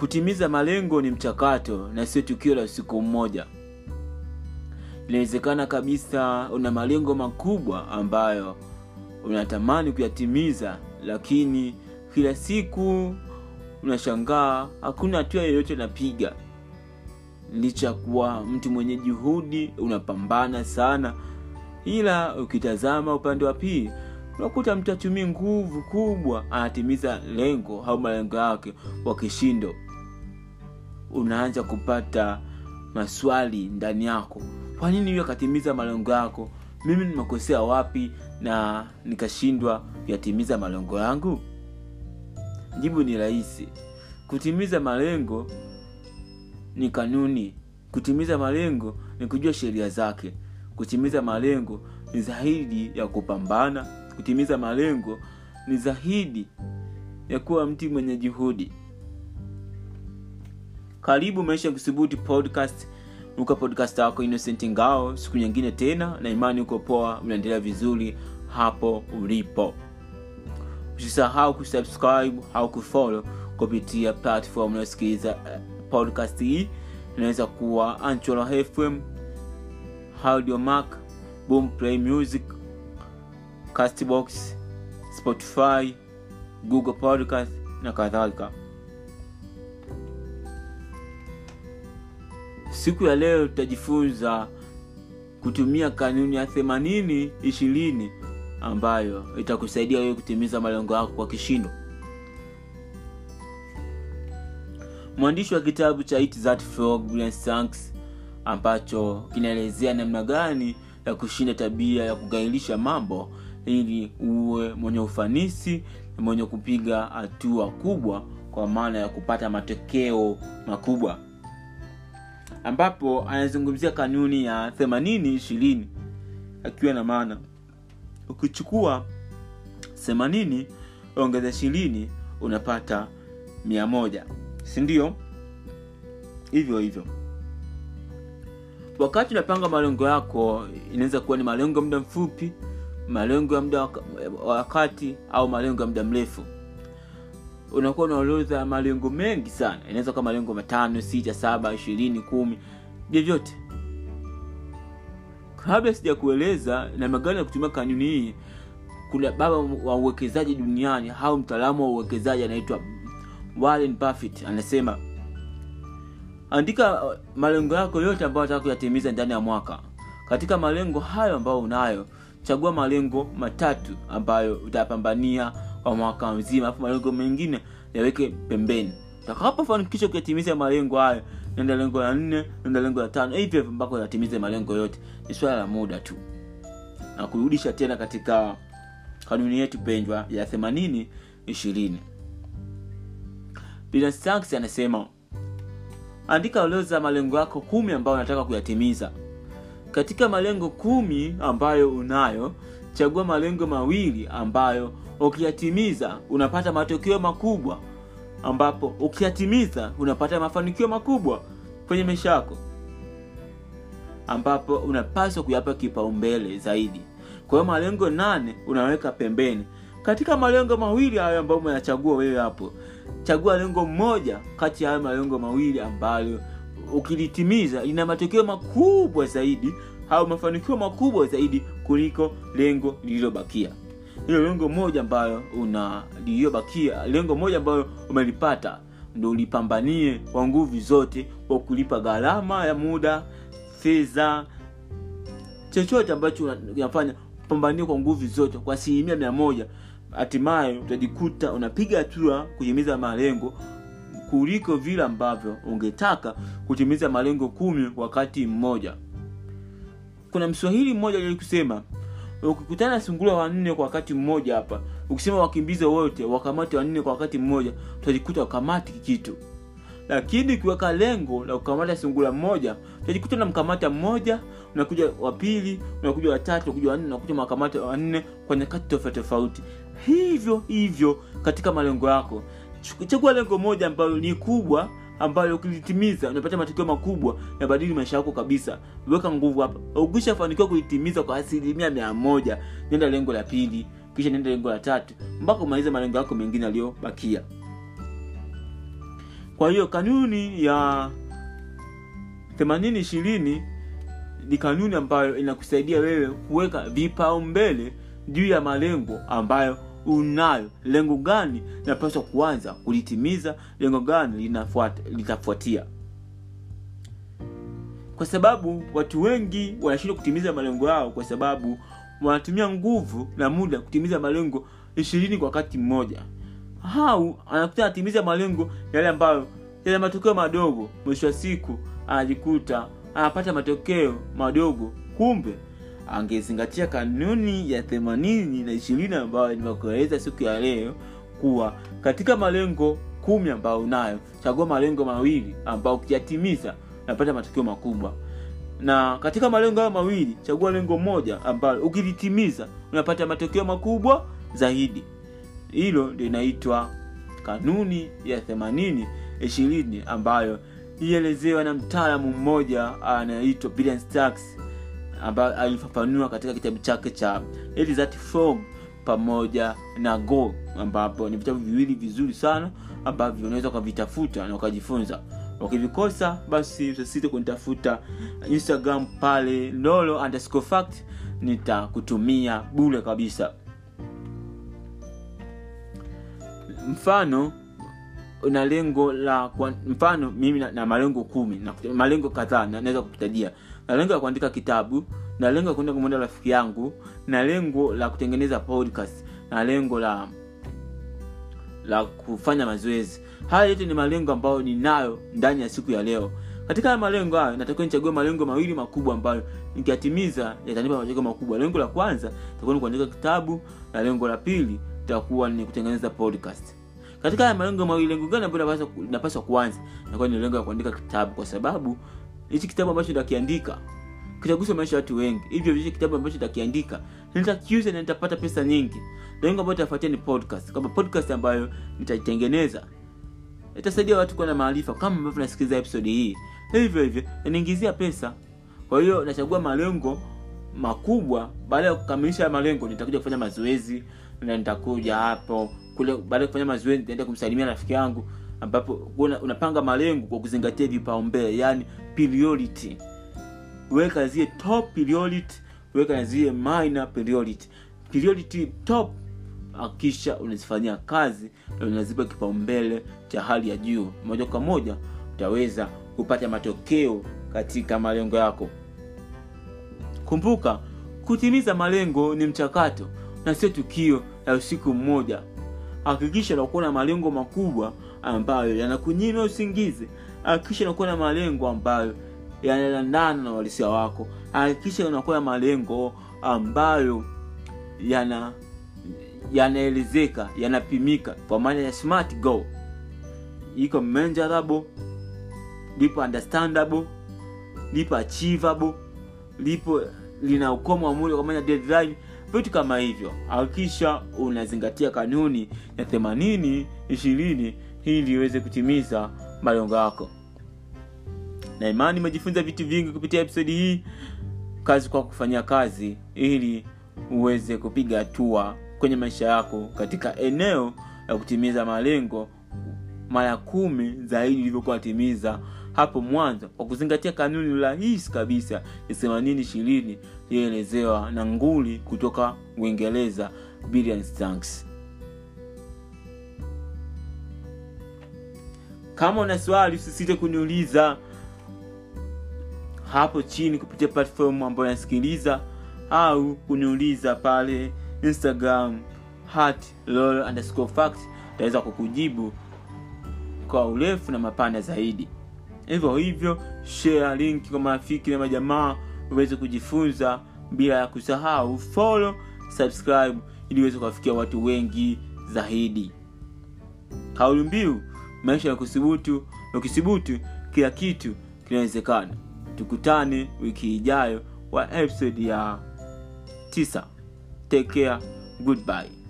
kutimiza malengo ni mchakato na sio tukio la usiku mmoja inawezekana kabisa una malengo makubwa ambayo unatamani kuyatimiza lakini kila siku unashangaa hakuna hatua yoyote unapiga licha ya kuwa mtu mwenye juhudi unapambana sana ila ukitazama upande wa pili unakuta mtu atumii nguvu kubwa anatimiza lengo au malengo yake kwa kishindo unaanza kupata maswali ndani yako kwa nini huyo akatimiza malengo yako mimi nimekosea wapi na nikashindwa kuyatimiza malengo yangu jibu ni rahisi kutimiza malengo ni kanuni kutimiza malengo ni kujua sheria zake kutimiza malengo ni zaidi ya kupambana kutimiza malengo ni zaidi ya kuwa mtu mwenye juhudi karibu maisha ya kusubuti podcast uka podcast wako innocent ngao siku nyingine tena na imani uko poa unaendelea vizuri hapo ulipo usisahau kusubscribe au kufollow kupitia platform unayosikiliza uh, podcast hii inaweza kuwa anchola fm audio mark boom play music castbox spotify google podcast na kadhalika siku ya leo tutajifunza kutumia kanuni ya themanini ishirini ambayo itakusaidia wewe kutimiza malengo yako kwa kishindo mwandishi wa kitabu cha Eat That Frog Brian Sanks ambacho kinaelezea namna gani ya kushinda tabia ya kugairisha mambo ili uwe mwenye ufanisi na mwenye kupiga hatua kubwa kwa maana ya kupata matokeo makubwa ambapo anazungumzia kanuni ya themanini ishirini akiwa na maana ukichukua themanini ongeza ishirini unapata mia moja sindio hivyo hivyo wakati unapanga malengo yako inaweza kuwa ni malengo ya muda mfupi malengo ya muda wa wakati au malengo ya muda mrefu unakuwa na orodha ya malengo mengi sana inaweza kuwa malengo matano sita saba ishirini kumi vyovyote kabla sija kueleza namna gani ya kutumia kanuni hii kuna baba wa uwekezaji duniani au mtaalamu wa uwekezaji anaitwa warren buffett anasema andika malengo yako yote ambayo nataka kuyatimiza ndani ya mwaka katika malengo hayo ambayo unayo chagua malengo matatu ambayo utapambania kwa mwaka mzima alafu malengo mengine yaweke pembeni utakapofanikisha kuyatimiza malengo hayo nenda lengo la nne nenda lengo la tano hivyo hivyo mpaka uyatimize malengo yote ni swala la muda tu na kurudisha tena katika kanuni yetu pendwa ya themanini ishirini Sanks anasema andika orodha malengo yako kumi ambayo unataka kuyatimiza katika malengo kumi ambayo unayo chagua malengo mawili ambayo ukiyatimiza unapata matokeo makubwa ambapo ukiyatimiza unapata mafanikio makubwa kwenye maisha yako ambapo unapaswa kuyapa kipaumbele zaidi kwa hiyo malengo nane unaweka pembeni katika malengo mawili hayo ambayo umeyachagua wewe hapo chagua lengo moja kati ya hayo malengo mawili ambayo ukilitimiza lina matokeo makubwa zaidi au mafanikio makubwa zaidi kuliko lengo lililobakia hilo lengo moja ambayo una lililobakia lengo moja ambayo umelipata ndo ulipambanie kwa nguvu zote kwa kulipa gharama ya muda fedha chochote ambacho unafanya pambanie kwa nguvu zote kwa asilimia mia moja hatimaye utajikuta unapiga hatua kutimiza malengo kuliko vile ambavyo ungetaka kutimiza malengo kumi wakati mmoja kuna mswahili mmoja alikusema ukikutana na sungura wanne kwa wakati mmoja hapa ukisema wakimbize wote wakamate wanne kwa wakati mmoja utajikuta wakamati kitu lakini ukiweka lengo la kukamata sungura mmoja utajikuta unamkamata mmoja unakuja wa pili unakuja watatu unakuja wanne unakuja makamata wanne kwa nyakati tofauti tofauti hivyo hivyo katika malengo yako chagua lengo moja ambalo ni kubwa ambayo ukilitimiza unapata matokeo makubwa yabadili maisha yako kabisa weka nguvu hapa ukishafanikiwa kulitimiza kwa asilimia mia moja nenda lengo la pili kisha nenda lengo la tatu mpaka umalize malengo yako mengine yaliyobakia kwa hiyo kanuni ya themanini ishirini ni kanuni ambayo inakusaidia wewe kuweka vipaumbele juu ya malengo ambayo unayo lengo gani linapaswa kuanza kulitimiza lengo gani linafuata, litafuatia kwa sababu watu wengi wanashindwa kutimiza malengo yao kwa sababu wanatumia nguvu na muda kutimiza malengo ishirini kwa wakati mmoja au anakuta anatimiza malengo yale ambayo yana matokeo madogo mwisho wa siku anajikuta anapata matokeo madogo kumbe angezingatia kanuni ya themanini na ishirini ambayo nimekueleza siku ya leo kuwa katika malengo kumi ambayo unayo chagua malengo mawili ambayo ukiyatimiza unapata matokeo makubwa na katika malengo hayo mawili chagua lengo moja ambalo ukilitimiza unapata matokeo makubwa zaidi hilo ndio inaitwa kanuni ya themanini ishirini ambayo ilielezewa na mtaalamu mmoja anaitwa Brian Stacks ambayo alifafanua katika kitabu chake cha Let That Frog pamoja na Go ambapo ni vitabu viwili vizuri sana ambavyo unaweza ukavitafuta na ukajifunza ukivikosa basi usisite kunitafuta instagram pale lolo underscore fact nitakutumia bule kabisa mfano una lengo la kwa, mfano mimi na, na malengo kumi na malengo kadhaa na- naweza kukutajia na lengo la kuandika kitabu na lengo la kuenda kumwenda rafiki yangu na lengo la kutengeneza podcast na lengo la la kufanya mazoezi haya yote ni malengo ambayo ninayo ndani ya siku ya leo katika haya malengo hayo natakiwa nichague malengo mawili makubwa ambayo nikiyatimiza yatanipa matokeo makubwa lengo la kwanza itakuwa ni kuandika kitabu na lengo la pili itakuwa ni kutengeneza podcast katika haya malengo mawili lengo gani ambayo napaswa, napaswa kuanza nakuwa ni lengo la kuandika kitabu kwa sababu hichi kitabu ambacho nitakiandika kitagusa maisha ya watu wengi hivyo hichi kitabu ambacho nitakiandika nitakiuza na nitapata pesa nyingi lengo ambayo itafuatia ni podcast kwamba podcast ambayo nitaitengeneza itasaidia watu kuwa na maarifa kama ambavyo nasikiliza episode hii hivyo hivyo yanaingizia pesa kwa hiyo nachagua malengo makubwa baada ya kukamilisha haya malengo nitakuja kufanya mazoezi na nitakuja hapo kule baada ya kufanya mazoezi nitaenda kumsalimia rafiki yangu ambapo una, unapanga malengo kwa kuzingatia vipaumbele yani priority weka zile top priority weka na zile minor priority priority top akisha unazifanyia kazi na unazipa kipaumbele cha hali ya juu moja kwa moja utaweza kupata matokeo katika malengo yako kumbuka kutimiza malengo ni mchakato na sio tukio la usiku mmoja hakikisha unakuwa na malengo makubwa ambayo yanakunyima usingizi hakikisha unakuwa na malengo ambayo yanaendana na uhalisia wako hakikisha unakuwa na malengo ambayo yana yanaelezeka yanapimika kwa maana ya smart goal iko measurable lipo understandable lipo achievable lipo lina ukomo wa muda kwa maana ya deadline vitu kama hivyo hakikisha unazingatia kanuni ya themanini ishirini ili iweze kutimiza malengo yako na imani umejifunza vitu vingi kupitia episodi hii kazi kwa kufanyia kazi ili uweze kupiga hatua kwenye maisha yako katika eneo la kutimiza malengo mara kumi zaidi ilivyokuwa timiza hapo mwanzo kwa kuzingatia kanuni rahisi kabisa ya themanini ishirini iliyoelezewa na nguli kutoka uingereza Billion Stanks. kama una swali usisite kuniuliza hapo chini kupitia platform ambayo nasikiliza au kuniuliza pale instagram hat underscore fact taweza kukujibu kwa urefu na mapana zaidi hivyo hivyo share link kwa marafiki na majamaa uweze kujifunza bila ya kusahau follow subscribe ili uweze kuwafikia watu wengi zaidi kauli mbiu maisha ya kusubutu ukisubutu kila kitu kinawezekana tukutane wiki ijayo wa episode ya tisa take care goodbye